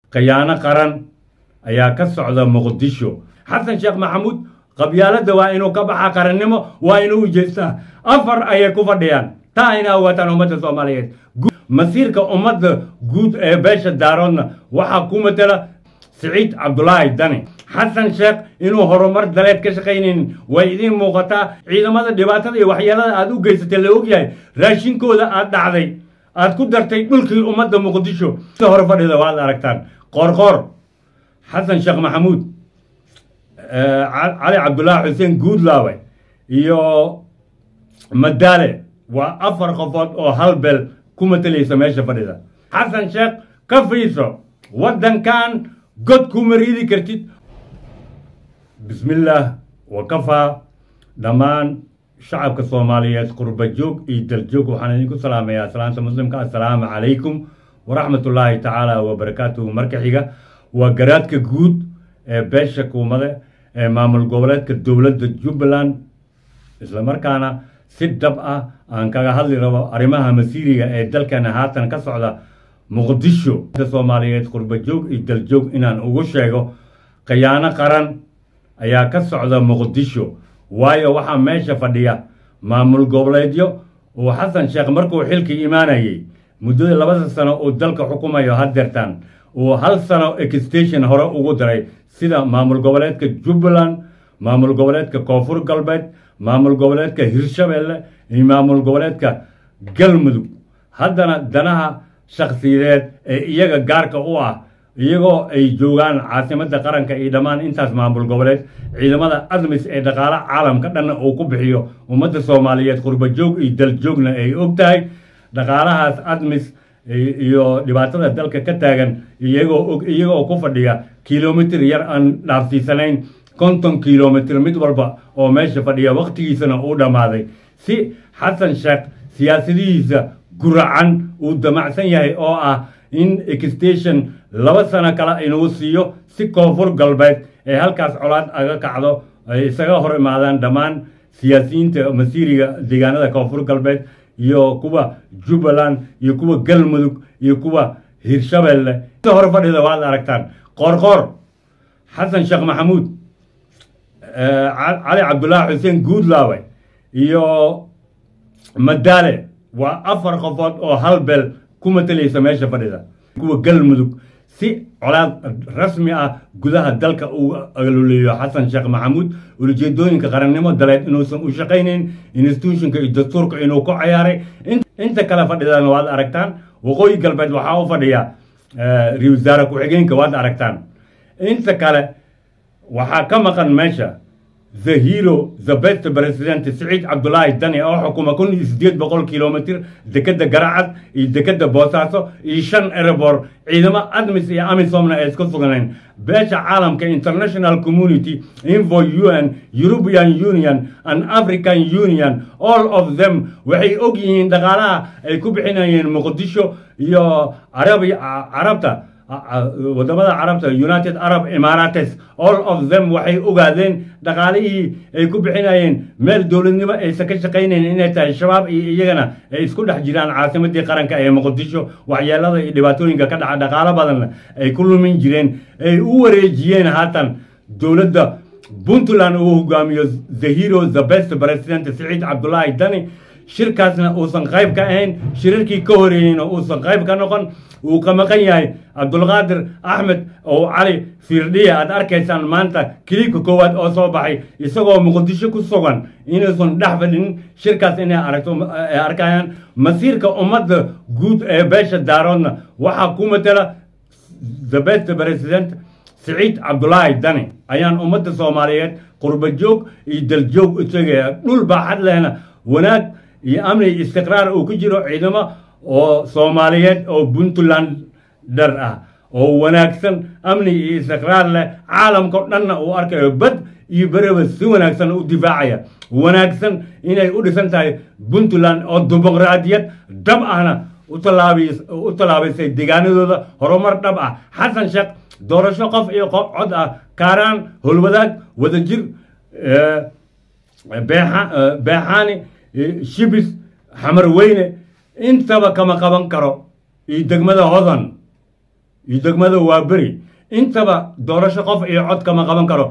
khiyaano qaran ayaa ka socda muqdisho xasan sheekh maxamuud qabyaaladda waa inuu ka baxa qarannimo waa inuu ujeestaa afar ayay ku fadhiyaan taa ayna ogaataan ummadda soomaaliyeed masiirka ummadda guud ee beesha daaroodna waxaa ku matala siciid cabdulaahi dani xasan sheekh inuu horumar daleed ka shaqaynaynin way idiin muuqataa ciidamada dhibaatada iyo waxyeelada aad u geysatay la ogyahay raashinkooda aad dhacday aad ku dartay dhulkii ummadda muqdisho si hore fadhida waad aragtaan qoorqoor xasan sheekh maxamuud cali cabdulaahi xuseen guudlaawe iyo madaale waa afar qofood oo hal beel ku matalaysa meesha fadhida xasan sheekh ka fiiso waddankan god kuma riidi kartid bismillaah wa kafaa dhammaan shacabka soomaaliyeed qurba joog iyo daljoog waxaan idinku salaamayaa salaanta muslimka assalaamu calaykum waraxmatullaahi tacaala wabarakaatuhu marka xiga waa garaadka guud ee beesha kuumade ee maamul goboleedka dowladda jubbaland islamarkaana si dhab ah aan kaga hadli rabo arrimaha masiiriga ee dalkana haatan ka socda muqdisho soomaaliyeed qurba joog iyo daljoog inaan ugu sheego khiyaano qaran ayaa ka socda muqdisho waayo waxaa meesha fadhiya maamul goboleedyo uu xasan sheekh markuu xilkii imaanayay muddada labada sano uu dalka xukumayo hadeertaan uu hal sano exstation hore ugu daray sida maamul goboleedka jubbaland maamul goboleedka koonfur galbeed maamul goboleedka hirshabeelle iyo maamul goboleedka galmudug haddana danaha shakhsiyadeed ee iyaga gaarka u ah iyagoo ay joogaan caasimadda qaranka iyo dhammaan intaas maamul goboleed ciidamada admis ee dhaqaale caalamka dhanna uu ku bixiyo ummadda soomaaliyeed qurbajoog iyo daljoogna ay og tahay dhaqaalahaas admis iyo dhibaatada dalka ka taagan iyagoo og iyagoo ku fadhiya kilomitir yar aan dhaafsiisanayn konton kilomitir mid walba oo meesha fadhiya wakhtigiisana uu dhammaaday si xasan sheekh siyaasadihiisa guracan uu damacsan yahay oo ah in exstation laba sano kale inuu siiyo si koonfur galbeed ee halkaas colaad aga kacdo ay isaga hor imaadaan dhammaan siyaasiyiinta masiiriga deegaanada koonfur galbeed iyo kuwa jubbaland iyo kuwa galmudug iyo kuwa hirshabeelle si hore fadhida waad aragtaan qoorqoor xasan sheekh maxamuud cali cabdulaahi xuseen guudlaawe iyo madaale waa afar qofood oo hal beel ku matalaysa meesha fadhida kuwa galmudug si colaad rasmi ah gudaha dalka uu aluleeyo xasan sheekh maxamuud ulajeedooyinka qarannimo daleed inuusan u shaqaynayn institutionka iyo dastuurka inuu ku cayaaray inta kale fadhidana waad aragtaan waqooyi galbeed waxaa u fadhiya ra wasaare ku-xigeenka waad aragtaan inta kale waxaa ka maqan meesha the hero the best president siciid cabdulaahi dani oo xukuma kun iyo sideed boqol kilomitr dekeda garacad iyo dekeda boosaaso iyo shan erebor ciidamo admis iyo amisomna ay isku sugnayn beesha caalamka international community info un european union and african union all of them waxay og yihiin dhaqaalaha ay ku bixinayeen muqdisho iyo carabta wadamada carabta united arab emarates all of them waxay ogaadeen dhaqaalihii ay ku bixinayeen meel dowladnimo aysan ka shaqaynayn inay tahay shabaab iyo iyagana ay isku dhex jiraan caasimadii qaranka ee muqdisho waxyeelada iyo dhibaatooyinka ka dhaca dhaqaalo badanna ay ku lumin jireen ay u wareejiyeen haatan dowladda puntland uu hogaamiyo the hero the best president siciid cabdulaahi dani shirkaasna uusan qayb ka ahayn shirarkii ka horeeyeyna uusan qayb ka noqon uu ka maqan yahay cabdulqaadir axmed oo cali fiirdhiya aad arkaysaan maanta kiliibka koowaad oo soo baxay isagoo muqdisho ku sugan inuusan dhex fadhinin shirkaas inay aragto ay arkayaan masiirka ummadda guud ee beesha daaroodna waxaa ku matala the best president siciid cabdulaahi dani ayaan ummadda soomaaliyeed qurba joog iyo daljoog u tegaya dhul baaxad lehna wanaag iyo amni iyo istiqraar uu ku jiro ciidamo oo soomaaliyeed oo puntland dhar ah oo wanaagsan amni iyo istiqraar leh caalamkao dhanna uu arkayo bad iyo bereba si wanaagsan u difaacaya wanaagsan inay u dhisan tahay puntland oo dimuqraadiyad dhab ahna u tallaabaysay deegaanadooda horumar dhab ah xasan sheekh doorasho qof iyo qof cod ah kaaraan holwadaag wadajir beexaani shibis xamar weyne intaba kama qaban karo iyo degmada hodan iyo degmada waaberi intaba doorasho qof iyo cod kama qaban karo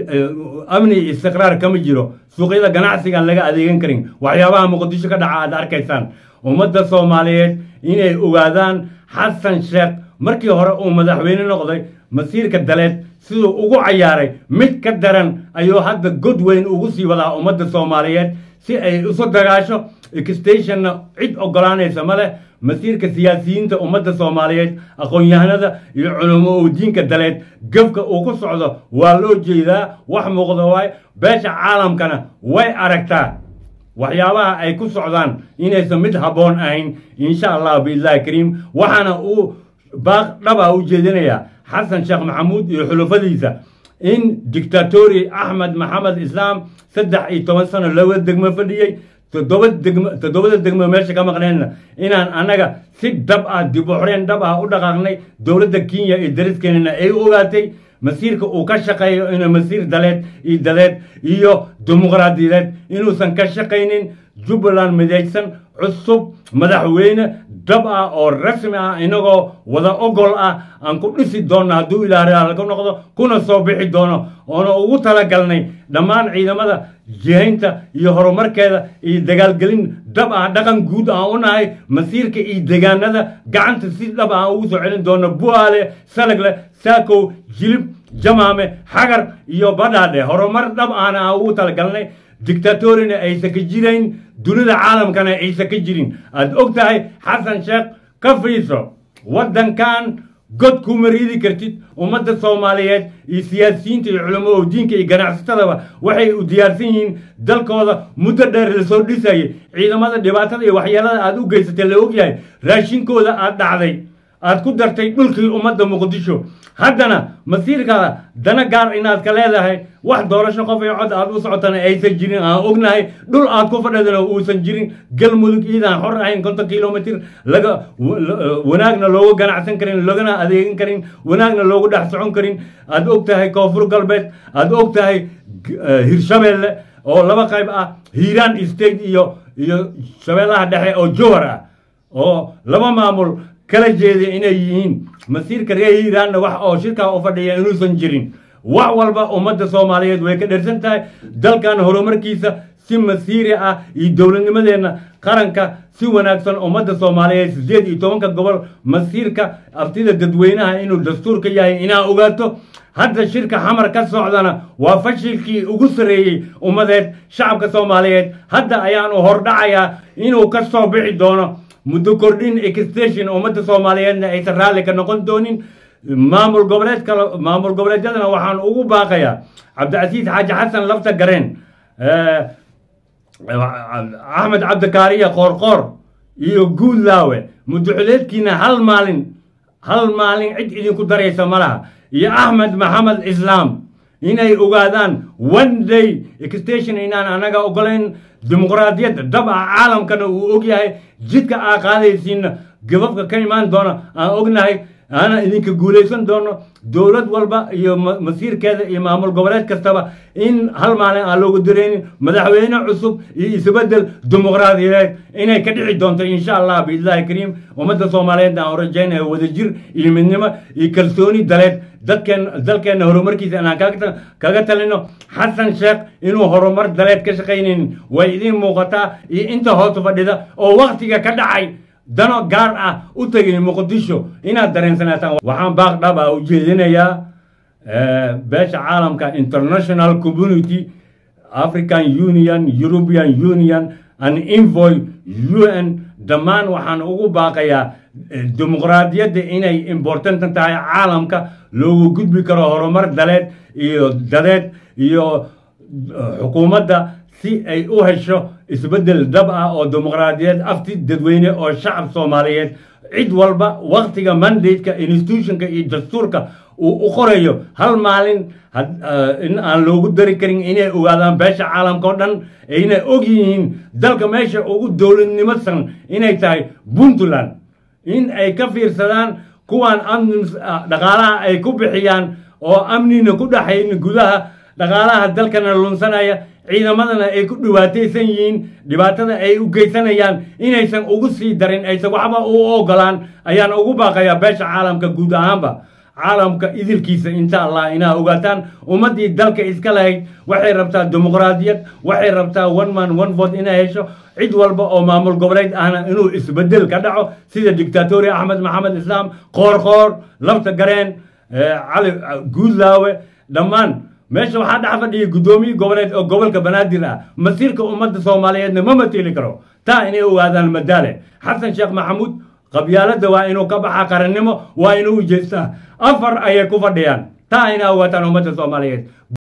amni iyo istiqraar kama jiro suuqyada ganacsigaan laga adeegan karin waxyaabaha muqdisho ka dhaca aad arkaysaan ummadda soomaaliyeed inay ogaadaan xasan sheekh markii hore uu madaxweyne noqday masiirka daleed siduu ugu cayaaray mid ka daran ayuu hadda god weyn ugu sii wadaa ummadda soomaaliyeed si ay isu dagaasho extationna cid ogolaanaysa ma leh masiirka siyaasiyiinta ummadda soomaaliyeed aqoon-yahanada iyo culamo oo diinka daleed gabka uu ku socdo waa loo jeedaa wax muuqda waay beesha caalamkana way aragtaa waxyaabaha ay ku socdaan inaysan mid habboon ahayn insha allah biillahi kariim waxaana uu baaq dhaba u jeedinayaa xasan sheekh maxamuud iyo xulufadiisa in dictatori axmed maxamed islaam saddex iyo toban sano laba degmo fadhiyey toddoba degmo toddobada degmo meesha ka maqneenna inaan annaga si dhab ah dib u xoreen dhab ah u dhaqaaqnay dowladda kenya iyo dariskeenana ay u ogaatay masiirka uu ka shaqeeyo inuu masiir daleed iyo daleed iyo dimuqraadiyadeed inuusan ka shaqaynin jubbaland midaysan cusub madaxweyne dhab ah oo rasmi ah inagoo wada ogol ah aan ku dhisi doonno hadduu ilaahay ka noqdo kuna soo bixi doono oona ugu talagalnay dhammaan ciidamada jihaynta iyo horumarkeeda iyo dagaalgelin dhab ah dhaqan guud aan u nahay masiirka iyo deegaanada gacanta si dhab ah aan ugu soo celin doono buaale salagle saakow jilib jamaame xagar iyo badhaadhe horumar dhab ahna aan ugu talagalnay dictatorina aysan ka jirayn dunida caalamkana aysan ka jirin aad og tahay xasan sheekh ka fiiso waddankan god kuma riidi kartid ummadda soomaaliyeed iyo siyaasiyiinta iyo culamo oo diinka iyo ganacsatadaba waxay u diyaarsan yihiin dalkooda muddo dheer lasoo dhisayay ciidamada dhibaatada iyo waxyeelada aad u geysatay la ogyahay raashinkooda aad dhacday aad ku dartay dhulkii ummadda muqdisho haddana masiirkaada dana gaar inaad ka leedahay wax doorasho qof iyo cod aad u socotana aysan jirin aan ognahay dhul aad ku fadhidana uusan jirin galmudug iidaan xor ahayn konton kilomitr laga wanaagna loogu ganacsan karin lagana adeegan karin wanaagna loogu dhex socon karin aad og tahay koonfur galbeed aad og tahay hirshabeelle oo laba qayb ah hiiraan state iyo iyo shabeellaha dhexe oo jowhar ah oo laba maamul kala jeeda inay yihiin masiirka reer hiiraanna wax oo shirkaa u fadhiya inuusan jirin wax walba ummadda soomaaliyeed way ka dhersan tahay dalkan horumarkiisa si masiiri ah iyo dowladnimadeenna qaranka si wanaagsan ummadda soomaaliyeed siddeed iyo tobanka gobol masiirka abtida dadweynaha inuu dastuurka yahay inaa ogaato hadda shirka xamar ka socdana waa fashilkii ugu sarreeyey ummadeed shacabka soomaaliyeed hadda ayaanu hordhacayaa inuu ka soo bixi doono muddo kordhin extension ummadda soomaaliyeedna aysan raalli ka noqon doonin maamul goboleedka maamul goboleedyadana waxaan ugu baaqayaa cabdicasiis xaaji xasan lafta gareen axmed cabdikaariya qoorqoor iyo guudlaawe muddoxuleedkiina hal maalin hal maalin cid idinku daraysa ma laha iyo axmed maxamed islaam inay ogaadaan one day extension inaan anaga ogolayn dimuqraadiyadda dab ah caalamkana uu og yahay jidka aa qaadaysiinna gababka ka imaan doona aan ognahay aana idinka guulaysan doono dowlad walba iyo masiirkeeda iyo maamul goboleed kastaba in hal maalin aan loogu dareynin madaxweyne cusub iyo isbedel dimuqraadiyadeed inay ka dhici doonto insha allah biillahi kariim ummadda soomaaliyeedna aan rajaynaya wadajir iyo midnimo iyo kalsooni daleed dadkeen dalkeenna horumarkiisa inaan kaga talino xasan sheekh inuu horumar daleed ka shaqaynaynin way idiin muuqataa iyo inta hoos fadhida oo waktiga ka dhacay dano gaar ah u tegay muqdisho inaad dareensanaataan waxaan baaq dhab ah u jeedinayaa beesha caalamka international community african union european union and envoy un dhammaan waxaan ugu baaqayaa dimuqraadiyadda inay important tahay caalamka loogu gudbi karo horumar daleed iyo dadeed iyo xukuumadda si ay u hesho isbeddel dab ah oo dimuqraadiyeed afti dadweyne oo shacab soomaaliyeed cid walba waktiga mandate-ka institutionka iyo dastuurka uu u qorayo hal maalin in aan loogu dari karin inay ogaadaan beesha caalamka o dhan ayna og yihiin dalka meesha ugu dowladnimadsan inay tahay puntland in ay ka fiirsadaan kuwaan dhaqaalaha ay ku bixiyaan oo amnina ku dhaxayn gudaha dhaqaalaha dalkana lunsanaya ciidamadana ay ku dhibaataysan yihiin dhibaatada ay u geysanayaan inaysan ugu sii darin aysan waxba u ogolaan ayaan ugu baaqayaa beesha caalamka guud ahaanba caalamka idilkiisa insha allah inaa ogaataan ummaddii dalka iska lahayd waxay rabtaa dimuqraadiyad waxay rabtaa one man one vote inay hesho cid walba oo maamul goboleed ahna inuu isbedel ka dhaco sida dictatori axmed maxamed islaam qoorqoor lafta gareen cali guudlaawe dhammaan meesha waxaa dhex fadhiya guddoomiye goboleed oo gobolka banaadir ah masiirka ummadda soomaaliyeedna ma mateli karo taa inay ogaadaan madaale xasan sheekh maxamuud qabyaaladda waa inuu ka baxaa qarannimo waa inuu ujeestaa afar ayay ku fadhiyaan taa inay ogaataan ummadda soomaaliyeed